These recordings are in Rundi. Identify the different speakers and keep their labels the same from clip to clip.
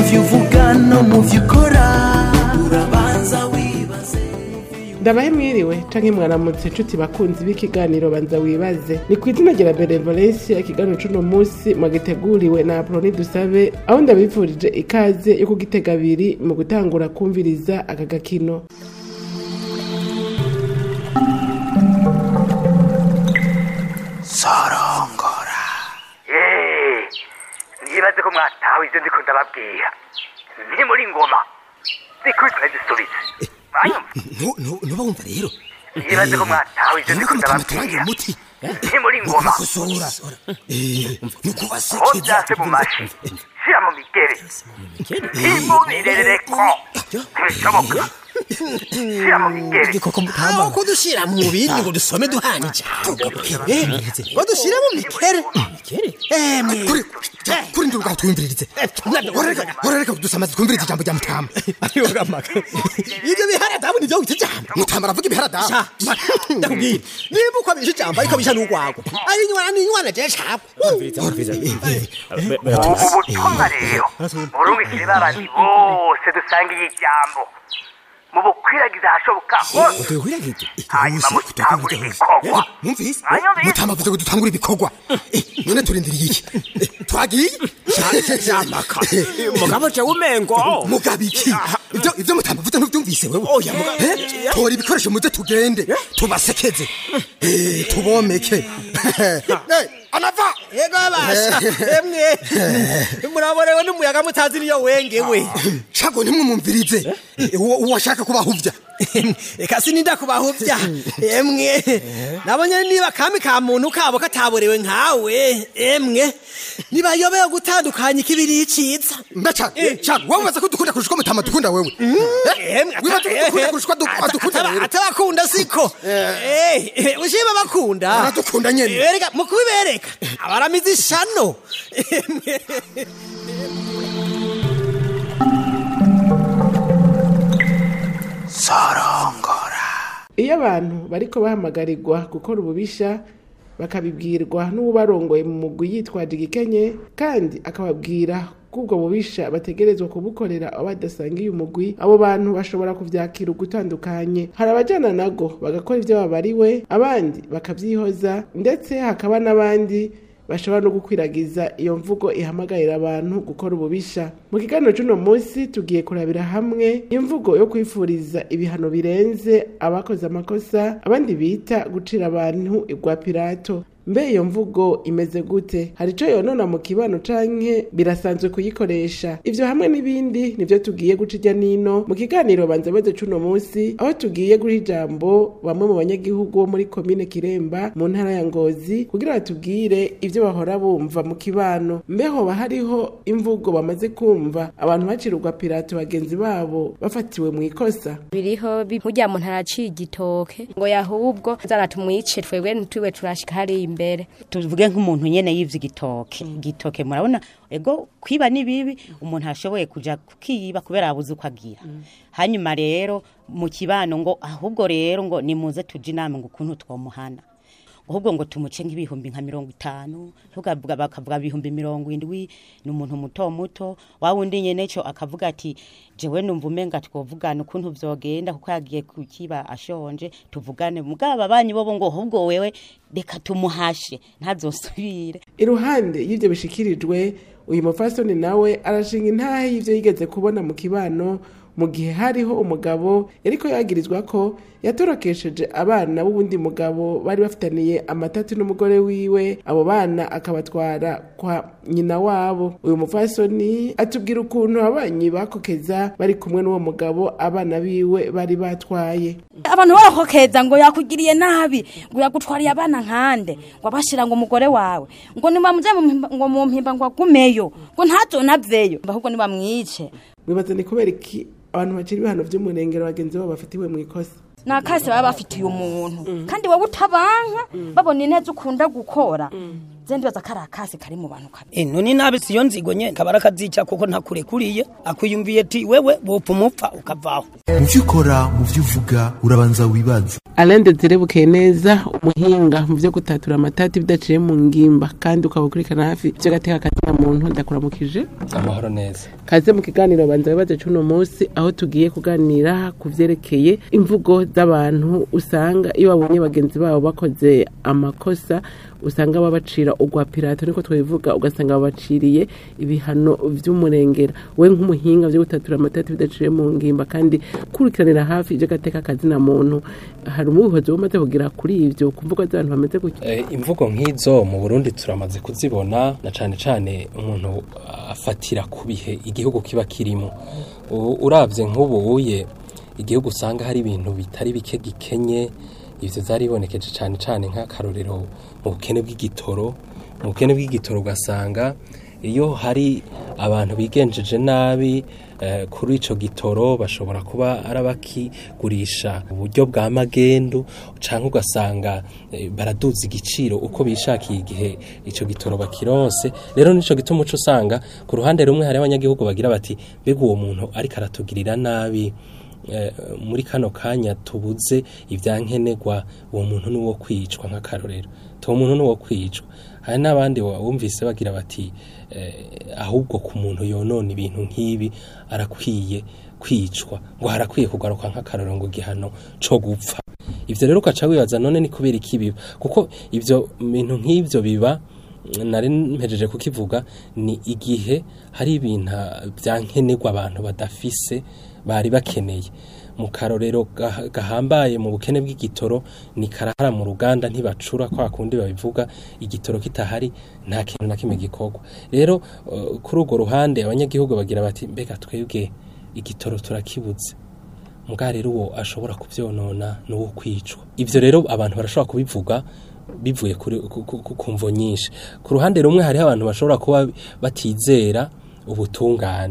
Speaker 1: byo uvuga no mu byo ukora urabanza wibaze
Speaker 2: ndabahe mwiriwe canke mwaramutse nshuti bakunzi b'ikiganiro banza wibaze ni ku izina rya benevolencia ikiganiro c'uno musi mwagiteguriwe na aproni dusabe aho ndabifurije ikaze yo kugitega abiri mu gutangura kumviriza aka gakino
Speaker 1: sorongora
Speaker 3: Eh, nibaze ko mwatawe ivyo ndiko ndababwira ni muri ngoma zikubitwa zisubize Mwanyumva?
Speaker 4: ntuba wumva rero
Speaker 3: nibaze ko mwatawe ivyo ndiko ndababwira
Speaker 4: muti
Speaker 3: ni muri ngoma
Speaker 4: kosora nuko
Speaker 3: aho
Speaker 4: wasekeza
Speaker 3: vyase mu mashi shira mu migere imubirereko ntibishoboka shira mu migere
Speaker 4: koko mutama ko dushira mu bindi ngo dusome duhana ijambo ngo dushire mu mikere mikere emwe kuri kuri nduga twumviririze orereka kudusamaza twumvirize ijambo rya mutama ayoga maka ibyo bihara dabu nivyo wita ijambo mutama aravuga ibihara dabu ndakubwira niba uko abisha ijambo ariko abisha n'urwago ari inywana n'inywana je shapwe
Speaker 3: ubutumwa rero murumikire babandi bose dusangiye ijambo mubukwiragiza ahashoboka hose hanyuma mutangure ibikorwa
Speaker 4: mwumvise
Speaker 3: Mwanyumvise?
Speaker 4: mutama avuze ngo dutangure ibikorwa Eh, none turindiriye iki Eh, twagiye
Speaker 5: Jamaka. Mugabo je umengo.
Speaker 4: mugabo iki ibyo ibyo mutama avuze ntubyumvise wewe Eh, tora ibikoresho muze tugende tubasekeze Eh, tubomeke Eh, anava
Speaker 5: Yego basha. Emwe. Muraborewe n'umuyaga mutazi niyo wengewe.
Speaker 4: shago ntimwumumvirize Eh, uwo uwo ashaka kubahuvya
Speaker 5: Eka sininda kubahuvya. Emwe. Nabonye niba kami ka muntu kabo kataborewe nkawe. Emwe. Niba yobeye gutandukanya ikibiri iciza.
Speaker 4: mbaca shago wowe ubaza ko dukunda kurusha uko mutama dukunda wewe Eh, wibaza ko dukunda kurusha uko adu- adukunda rero
Speaker 5: atabakunda siko Eh, ushima bakunda
Speaker 4: Aradukunda nyene.
Speaker 5: bereka mu kubibereka abaramizi ishano
Speaker 1: sorongora
Speaker 2: iyo abantu bariko bahamagarirwa gukora ububisha bakabibwirwa n'uwubarongoye mu mugwi yitwaje igikenye kandi akababwira ko ubwo bubisha bategerezwa kubukorera abo badasangiye umugwi abo bantu bashobora kuvyakira ugutandukanye hari abajana nago bagakora ivyo babariwe abandi bakavyihoza ndetse hakaba n'abandi bashobora no gukwiragiza iyo mvugo ihamagarira abantu gukora ububisha mu kiganiro c'uno munsi tugiye kurabira hamwe imvugo yo kwifuriza ibihano birenze abakoze amakosa abandi bita gucira abantu igwa pirato mbe iyo mvugo imeze gute hari ico yonona mu kibano canke birasanzwe kuyikoresha ivyo hamwe n'ibindi nivyo tugiye guca irya nino mu kiganiro banza beze c'uno munsi aho tugiye guha ijambo bamwe mu banyagihugu bo muri komine kiremba mu ntara ya ngozi kugira batubwire ivyo bahora bumva mu kibano mbe hoba hariho imvugo bamaze kumva abantu bacirwa pirato bagenzi babo bafatiwe mu ikosa
Speaker 6: biriho bi- burya muntu araciye igitoke ngo yahubwo zana tumwice twebwe ntitwiwe turashika hariya imbere
Speaker 7: tuvuge nk'umuntu nyene yivye igitoke igitoke murabona ego kwiba ni bibi umuntu ashoboye kuja kukiba kubera abuze uko agira hanyuma rero mu kibano ngo ahubwo rero ngo nimuze tuje inama ngo ukuntu twomuhana ahubwo ngo tumuce nk'ibihumbi nka mirongo itanu tukavuga bakavuga ibihumbi mirongo indwi ni umuntu muto muto wa wundi nyene co akavuga ati jewe numva umenga twovugana ukuntu vyogenda kuko yagiye kukiba ashonje tuvugane mugabo abanyi bobo ngo ahubwo wewe reka tumuhashe ntazosubire
Speaker 2: iruhande y'ivyo bishikirijwe uyu mufasoni nawe arashinga intahe y'ivyo yigeze kubona mu kibano mu gihe hariho umugabo yariko yagirizwa ko yatorokesheje abana b'uwundi mugabo bari bafitaniye amatati n'umugore wiwe abo bana akabatwara kwa nyina wabo uyu mufasoni atubwira ukuntu ababanyi bakokeza bari kumwe n'uwo mugabo abana biwe bari batwaye
Speaker 8: abantu barakokeza ngo yakugiriye nabi ngo yagutwariye abana nkande ngo abashira ngo umugore wawe ngo nibamuze mu mpimba- ngo mu mpimba ngo agumeyo ngo ntazonavyeyo ahubwo nibamwice
Speaker 2: wibaza ni kubera iki abantu bacira ibihano vy'umurengero bagenzi babo bafatiwe mu ikosa
Speaker 8: nakase baba bafitiye umuntu kandi wowe utabanka babona ineza ukunda gukora je ndibaza ko ari akasi kari mu bantu kabi
Speaker 9: ino ni nabi siyo nzigo nye kabara kazica kuko ntakurekuriye akwiyumviye ati wewe wopfa umupfa ukavaho
Speaker 1: mu byo ukora mu byo uvuga urabanza wibaze
Speaker 2: Alain Desire neza umuhinga mu byo gutatura amatati bidaciye mu ngimba kandi ukaba ukurikirana hafi ibyo gateka kazina muntu ndakuramukije
Speaker 10: amahoro neza
Speaker 2: kaze mu kiganiro banza wibaze cy'uno munsi aho tugiye kuganira ku vyerekeye imvugo z'abantu usanga iyo babonye bagenzi babo bakoze amakosa usanga babacira ugwa pirato niko twabivuga ugasanga babaciriye ibihano vy'umurengera we nk'umuhinga vyo gutatura amatati bidaciye mu ngimba kandi kurikiranira hafi ivyo gateka kazina muntu hari umubihozi umaze kugira kuri ivyo ku mvugo z'abantu bameze gutya
Speaker 10: Eh, imvugo nk'izo mu burundi turamaze kuzibona na cane cane umuntu afatira ku bihe igihugu kiba kirimo U- uravye nk'ubuye igihugu usanga hari ibintu bitari bike gikenye ivyo vyaribonekeje cane cane nk'akarorero mu bukene bw'igitoro mu bukene bw'igitoro ugasanga iyo hari abantu bigenjeje nabi eh, kuri ico gitoro bashobora kuba ari abakigurisha uburyo bwa magendu canke ugasanga eh, baraduza igiciro uko bishakiye igihe ico gitoro bakironse rero nico gituma uca usanga ku ruhande rumwe hari abanyagihugu bagira bati mbega uwo muntu ariko aratugirira nabi eh, muri kano kanya tubuze ivyankenerwa uwo muntu ni uwo kwicwa nk'akarorero tuwo muntu ni uwo kwicwa hari n'abandi wa- wumvise bagira bati eh, ahubwo ku muntu yonona ibintu nk'ibi arakwiye kwicwa ngo harakwiye kugaruka nk'akarorero ngo igihano co gupfa ivyo rero ugaca wibaza none ni kubera iki biba kuko ivyo bintu nk'ivyo biba nari mpejeje kukivuga ni igihe hari ibintu byankenerwa abantu badafise bari bakeneye mu karorero ga- gahambaye mu bukene bw'igitoro ni karahara mu ruganda ntibacura kwa kundi babivuga igitoro kitahari nta kintu na kimwe gikorwa rero eh, kuri urwo ruhande abanyagihugu bagira bati mbega twebwe igitoro turakibuze muga rero uwo ashobora kuvyonona n'uwo kwicwa ivyo rero abantu barashobora kubivuga bivuye kuri ku- ku- ku- ku mvo nyinshi ku ruhande rumwe hariho abantu bashobora kuba batizera ubutungane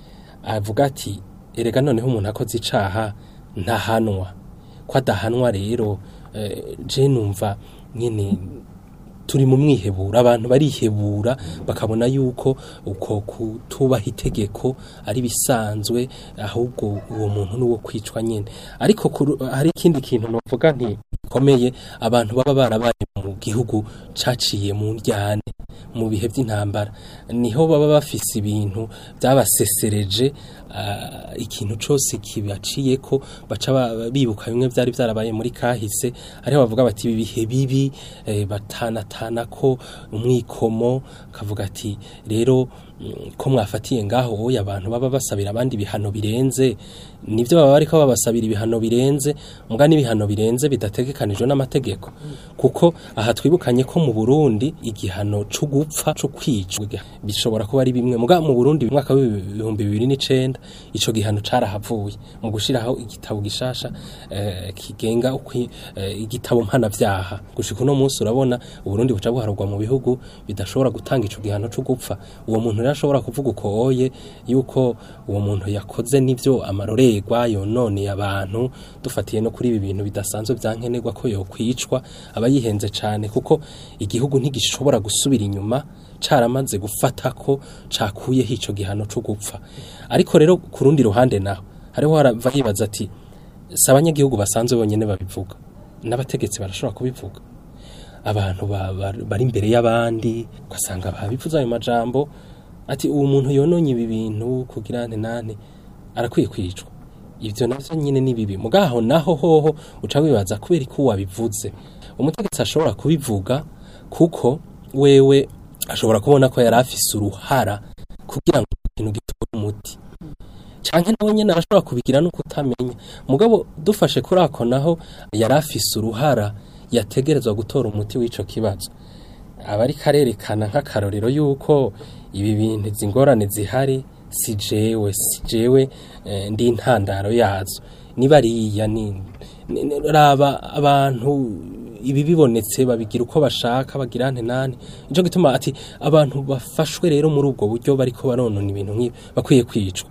Speaker 10: avuga ati erega noneho umuntu akoze icaha ntahanwa ko adahanwa rero eh, je numva nyene turi mu mwihebura abantu barihebura bakabona yuko uko kutubaha itegeko ari bisanzwe ahubwo uwo muntu ni uwo kwicwa nyine ariko kuru- hari ikindi kintu novuga nti gikomeye abantu baba barabaye mu gihugu caciye mu njyane mu bihe by'intambara niho baba bafise ibintu byabasesereje ah, ikintu cose kibaciye ko baca ba- bibuka bimwe byari byarabaye muri kahise ariho bavuga bati ibi bihe bibi eh, batanatana ko umwikomo kavuga ati rero mm, ko mwafatiye ngaho oya abantu baba basabira abandi ibihano birenze nivyo baba bariko babasabira ibihano birenze muga n'ibihano birenze bidategekanijwe n'amategeko kuko aha twibukanye ko mu Burundi igihano co gupfa co kwicwa bishobora kuba ari bimwe muga mu Burundi mu mwaka w'ibihumbi bibiri n'icenda ico gihano carahavuye mu gushiraho igitabo gishasha eh, kigenga ukwi, eh, igitabo mpanavyaha gushika uno munsi urabona Uburundi buca buharurwa mu bihugu bidashobora gutanga ico gihano co gupfa uwo muntu rero ashobora kuvuga uko oye yuko uwo muntu yakoze n'ivyo amarorerwa yononeye abantu dufatiye no kuri ibi bintu bidasanzwe vyankenerwa ko yokwicwa aba yihenze cane kuko igihugu ntigishobora gusubira inyuma caramaze gufata ko cakuyeho ico gihano co gupfa ariko rero ku rundi ruhande naho hariho harava yibaza ati si abanyagihugu basanzwe bonyene babivuga n'abategetsi barashobora kubivuga abantu ba- ba- bari imbere y'abandi ugasanga babivuze ayo majambo ati uwo muntu yononye ibi bintu kugira ante nane arakwiye kwicwa ivyo navyo nyine ni bibi mugaho naho hoho uca wibaza kubera ko wabivuze umutegetsi ashobora kubivuga kuko wewe ashobora kubona ko yari afise uruhara kugira ngo ikintu gitore umuti canke nawe nyene arashobora kubigira no kutamenya mugabo dufashe kuri ako naho yari afise uruhara yategerezwa gutora umuti w'ico kibazo aba ariko arerekana nk'akarorero yuko ibi bintu izi ngorane zihari si jewe si jewe eh, ndi intandaro yazo niba ariya ni ni- ni- raba abantu ibi bibonetse babigira uko bashaka bagira ante nane nico gituma ati abantu bafashwe rero muri ubwo buryo bariko baronona ibintu nk'ibi bakwiye kwicwa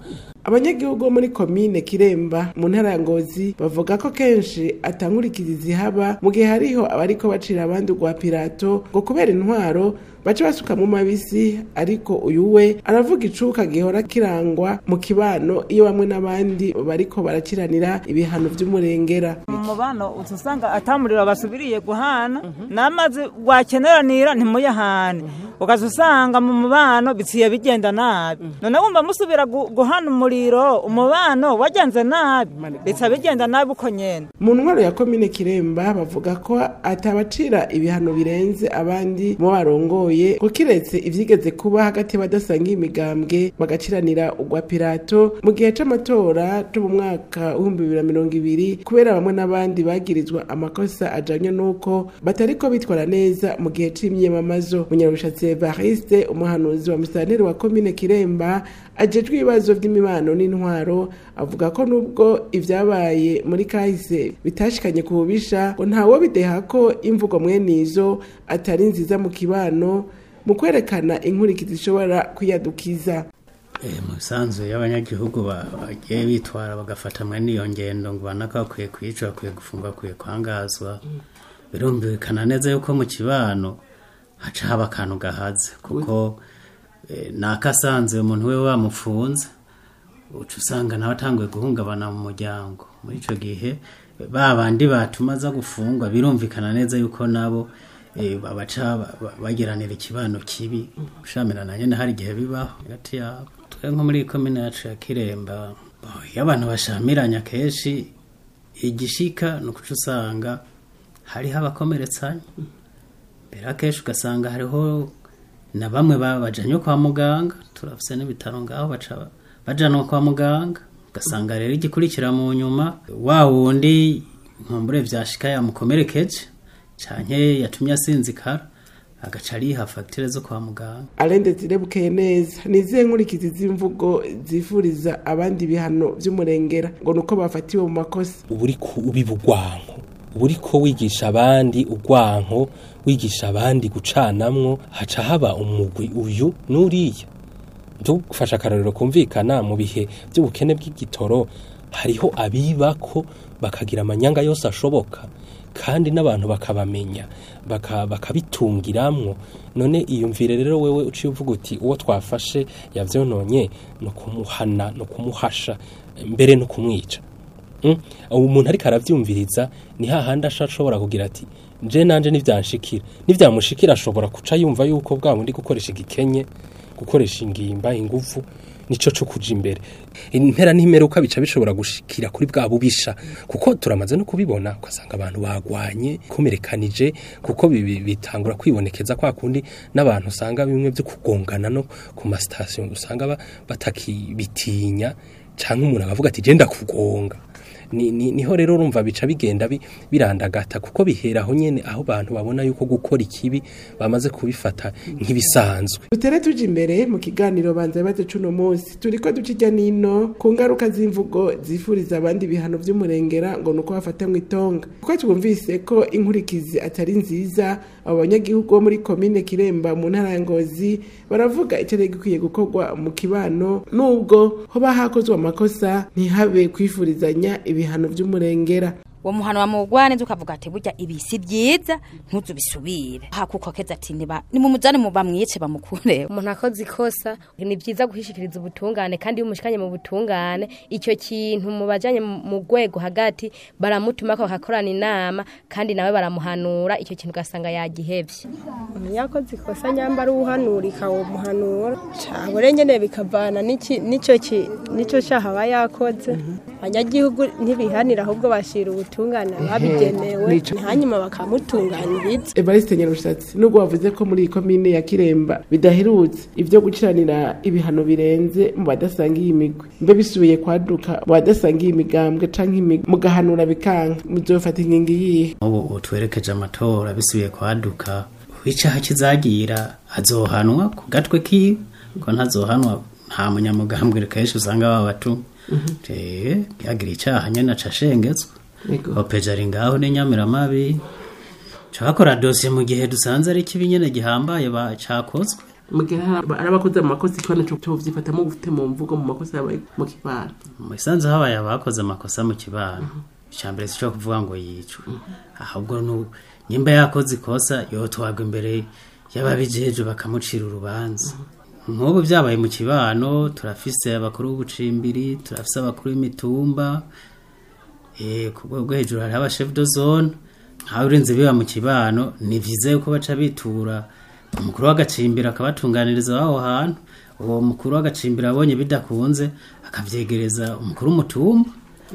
Speaker 2: abanyagihugu bo muri komine kiremba mu ntara ya ngozi bavuga ko kenshi atankurikizi zihaba mu gihe hariho abariko bacira abandi urwa pirato ngo kubera intwaro baca basukamwo mabisi ariko uyu we aravuga icuka gihora kirangwa mu kibano iyo bamwe n'abandi bariko barakiranira ibihano vy'umurengera
Speaker 11: mu mubano uza usanga atamuriro basubiriye guhana n'amazi wakeneranira ntimuyahane ukaza usanga mu mubano bitsiye bigenda nabi none wumva musubira gu- guhana umuriro umubano wagenze nabi bitsa bigenda nabi uko nyene
Speaker 2: mu ntwaro ya komine kiremba bavuga ko atabacira ibihano birenze abandi mu barongoye ko kiretse ivyigeze kuba hagati y'abadasangiye imigambwe bagaciranira urwa pirato mu gihe c'amatora co mu mwaka w'ibihumbi bibiri na mirongo ibiri kubera bamwe n'abandi bagirizwa amakosa ajanye n'uko batariko bitwara neza mu gihe c'imyamamazo munyarubishatsi evariste umuhanuzi wa musitanteri wa komine kiremba ajejwe ibibazo vy'imibano n'intwaro avuga ko nubwo ivyabaye muri kahise bitashikanye ku bubisha ngo ntawo bideha ko imvugo mwene izo atari nziza mu kibano mu kwerekana inkurikizi zishobora kwiyadukiza
Speaker 12: Eh, mu bisanzwe y'abanyagihugu ba- bagiye bitwara bagafatamwa n'iyo ngendo ngo banaka bakwiye kwicwa bakwiye gufungwa bakwiye kwangazwa birumvikana neza yuko mu kibano haca haba akantu gahaze kuko eh, nakasanze umuntu we bamufunze uca usanga nawe atanguye guhungabana mu muryango muri icyo gihe ba bandi batuma aza gufungwa birumvikana neza yuko nabo eh, babaca ba- ba- bagiranira ikibano kibi gushamirana nyine hari igihe bibaho hagati yabo twe nko muri komine yacu ya kiremba bo, iyo abantu bashamiranya kenshi igishika ni ukuca usanga hariho abakomeretsanya mbere akenshi ugasanga hariho na bamwe ba- bajanywe kwa muganga turafise n'ibitaro ngaho baca bajanwa kwa muganga ugasanga rero igikurikira mu nyuma wa wundi nkumbure vyashika yamukomerekeje canke yatumye asinzikara agaca ariha fagitire zo kwa muganga
Speaker 2: arende zirebukeye neza ni izihe nkurikizi z'imvugo zifuriza abandi ibihano vy'umurengera ngo nuko bafatiwe mu makosa
Speaker 10: uba uriko ubiba urwanko uba uriko wigisha abandi urwanko wigisha abandi gucanamwo haca haba umugwi uyu n'uriya dufasha akarorero kumvikana mu bihe by'ubukene bw'igitoro hariho abibako bakagira amanyanga yose ashoboka kandi n'abantu bakabamenya baka- bakabitungiramwo none iyumvire rero wewe uciye uvuga uti uwo twafashe yavyononye no kumuhana no kumuhasha mbere no kumwica Mm? ubu umuntu ariko aravyumviriza ni hahandi asha ashobora kugira ati je nanje nivyanshikira nivyamushikira ashobora kuca yumva yuko bwa bundi gukoresha igikenye gukoresha ingimba inguvu nico co kuja imbere impera n'imeruka bica bishobora gushikira kuri bwa bubisha kuko turamaze no kubibona ugasanga abantu bagwanye komerekanije kuko bibi- bitangura kwibonekeza kwa kundi n'abantu usanga bimwe byo kugongana no ku masitasiyo usanga ba- batakibitinya canke umuntu akavuga ati je ndakugonga ni, ni, niho rero urumva bica bigenda bi- birandagata kuko bihera aho nyene aho abantu babona yuko gukora ikibi bamaze kubifata nk'ibisanzwe
Speaker 2: dutere tuje imbere mu kiganiro banza bibazo cuno munsi turiko duca irya nino ku ngaruka z'imvugo zifuriza abandi ibihano vy'umurengera ngo nuko bafata mu itonga kuko twumvise ko inkurikizi atari nziza abo banyagihugu bo muri komine kiremba mu ntara ya ngozi baravuga icari gikwiye gukorwa mu kibano nubwo hoba hakozwe amakosa ntihabe kwifurizanya ibihano vy'umurengera
Speaker 8: uwo muhano wa mugwane nzi ukavuga ati burya ibi si byiza ntuzu bisubire hakuko keza ati niba nimumujane mu bamwice bamukureho
Speaker 6: umuntu akoze ikosa ni byiza guhishikiriza ubutungane kandi iyo umushikanye mu butungane icyo kintu mu bajanye mu mu rwego hagati baramutuma ko bakakorana inama kandi nawe baramuhanura icyo kintu ugasanga yagihevye
Speaker 13: yakoze ikosa nyambara uhanurika uwo muhanura cabure nyene bikavana n'iki- n'ico ki- n'ico caha aba yakoze abanyagihugu ntibihanira ahubwo bashira ubutungane ababigenewe
Speaker 2: Nico.
Speaker 13: hanyuma bakamutunganiriza
Speaker 2: evariste nyarushatsi nubwo wavuze ko muri iyi komine ya kiremba bidaherutse ibyo gukiranira ibihano birenze mu badasangiye imigwi mbe bisubiye kwaduka mu badasangiye imigambwe canke imigwi mugahanura bikanka muzofata ingingo iyihe
Speaker 12: ubu ubu twerekeje amatora bisubiye kwaduka icaha kizagira azohanwa ku gatwe kiwe ko ntazohanwa nta munyamugambwe kenshi usanga babatu yagira icaha nyene aca ashengezwa opeja ari ngaho n'inyamiramabi cakora dosiye mu gihe dusanze ari kibi nyene gihambaye ba- cakozwe
Speaker 2: mu gihe hari ari abakoze mu makosa ikibazo cyo covyifatamo gufite mu mvugo mu makosa yabaye mu kibano
Speaker 12: mu isanzu habaye abakoze amakosa mu kibano icya mbere si cyo kuvuga ngo yicwe ahubwo nu- nyimba yakoze ikosa yotwagwa imbere y'ababijeje bakamucira urubanza nk'ubu byabaye mu kibano turafise abakuru b'ubucimbiri turafise abakuru b'imitumba eh, ku rwego rwo hejuru hariho abashefu do zone nkawe urinze biba mu kibano ni vyiza yuko baca bitura umukuru w'agacimbiro akabatunganiriza aho hantu uwo mukuru w'agacimbiro abonye bidakunze akavyegereza umukuru w'umutumba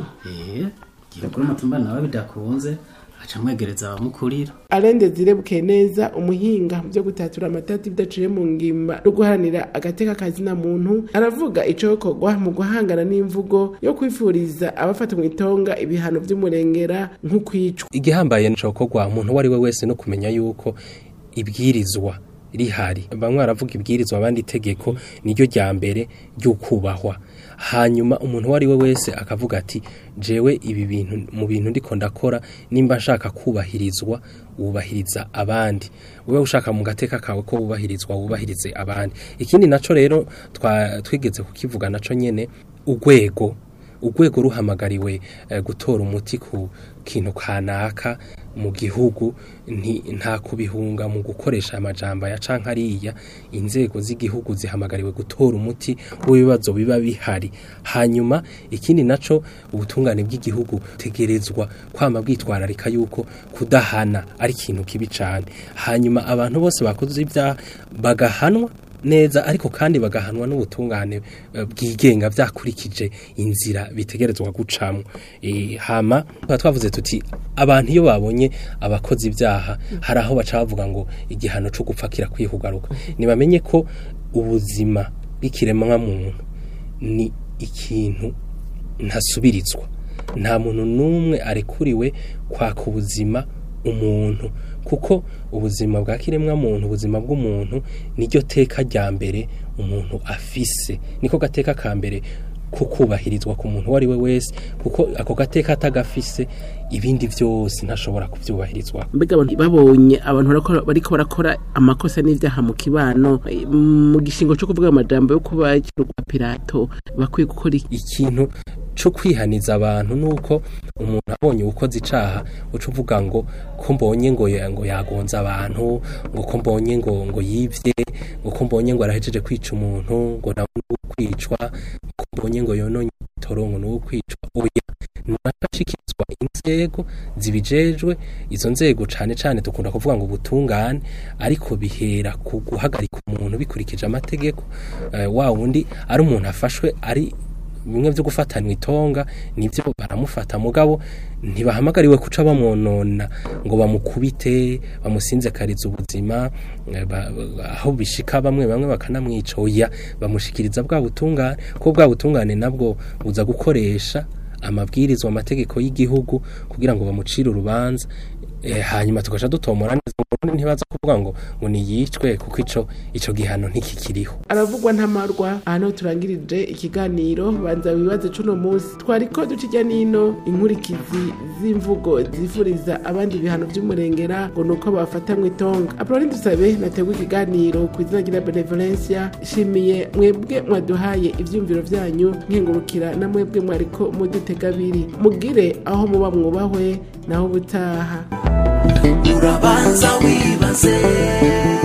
Speaker 12: eh, igihe umukuru w'umutumba nawe bidakunze aca amwegereza abamukurira
Speaker 2: arende zirebuke neza umuhinga mu byo gutatura amatati bidaciye mu ngimba no guharanira agateka kazina muntu aravuga icokorwa mu guhangana n'imvugo yo kwifuriza abafata mu itonga ibihano vy'umurengera nk'ukwicwa
Speaker 10: igihambaye nicokorwa umuntu uwo ari we wese no kumenya yuko ibwirizwa rihari bamwe baravuga ibwirizwa abandi itegeko niryo rya mbere ry'ukubahwa hanyuma umuntu uwo ari we wese akavuga ati jewe ibi bintu mu bintu ndiko ndakora nimba nshaka kubahirizwa wubahiriza abandi ube ushaka mu gateka kawe ko wubahirizwa wubahirize abandi ikindi naco rero twa- twigeze kukivuga naco nyene urwego urwego ruhamagariwe eh, gutora umuti ku kintu kanaka mu gihugu nti- nta kubihunga mu gukoresha amajambo ya canke ariya inzego z'igihugu zihamagariwe gutora umuti w'ibibazo biba bihari hanyuma ikindi naco ubutungane bw'igihugu tegerezwa kwama bwitwararika yuko kudahana ari ikintu kibi cane hanyuma abantu bose bakoze ibyaha bagahanwa neza ariko kandi bagahanwa n'ubutungane eh, bwigenga vyakurikije inzira bitegerezwa gucamwo e, hama tuba twavuze tuti abantu iyo babonye abakozi ibyaha hari aho baca bavuga ngo igihano co gupfa kirakwihugaruka nibamenye ko ubuzima bw'ikiremwa muntu ni ikintu ntasubirizwa nta muntu n'umwe arekuriwe kwaka ubuzima umuntu kuko ubuzima bwa kiremwa muntu ubuzima bw'umuntu niryo teka rya mbere umuntu afise niko gateka ka mbere ko kubahirizwa ku muntu uwo ari we wese kuko ako gateka atagafise ibindi byose ntashobora kubyubahirizwa
Speaker 2: mbega abantu babonye abantu barakora- bariko barakora amakosa n'ivyaha mu kibano eh, mu gishingo cyo kuvuga amajambo yo kuba rwa pirato bakwiye gukora iki
Speaker 10: ikintu cyo kwihaniza abantu nuko umuntu abonye ukoze icaha uca uvuga ngo ko mbonye ngo ya- ngo yagonza abantu ngo ko mbonye ngo ngo yivye ngo ko mbonye ngo arahejeje kwica umuntu ngo nawe ni uwo kwicwa ko mbonye ngo yononye itorongo ni uwo kwicwa oya nashyikirizwa inzego zibijejwe izo nzego cane cane dukunda kuvuga ngo ubutungane ariko bihera ku guhagarika umuntu bikurikije amategeko eh, wa wundi ari umuntu afashwe ari bimwe byo gufatanwa itonga nibyo baramufata mugabo ntibahamagariwe kuca bamwonona ngo bamukubite bamusinzekariza ubuzima eh, ba- ba- aho bishika bamwe bamwe bakanamwica oya bamushikiriza bwa butungane ko bwa butungane nabwo buza gukoresha amabwirizwa amategeko y'igihugu kugira ngo bamucire urubanza eh, hanyuma tugaca dutomora neza ubundi ntibaza kuvuga ngo ngo niyicwe kuko ico ico gihano ntikikiriho
Speaker 2: aravugwa ntamarwa ahantu turangirije ikiganiro banza wibaze cuno munsi twariko duca ijya nino inkurikizi z'imvugo zifuriza abandi ibihano vy'umurengera ngo nuko bafata mu itonga apoloni dusabe nategwa ikiganiro ku izina rya benevolencia shimiye mwebwe mwaduhaye ivyumviro vyanyu nkengurukira na mwebwe mwariko mudutega abiri mugire aho muba mwubahwe naho ubutaha
Speaker 1: urabanza wibaze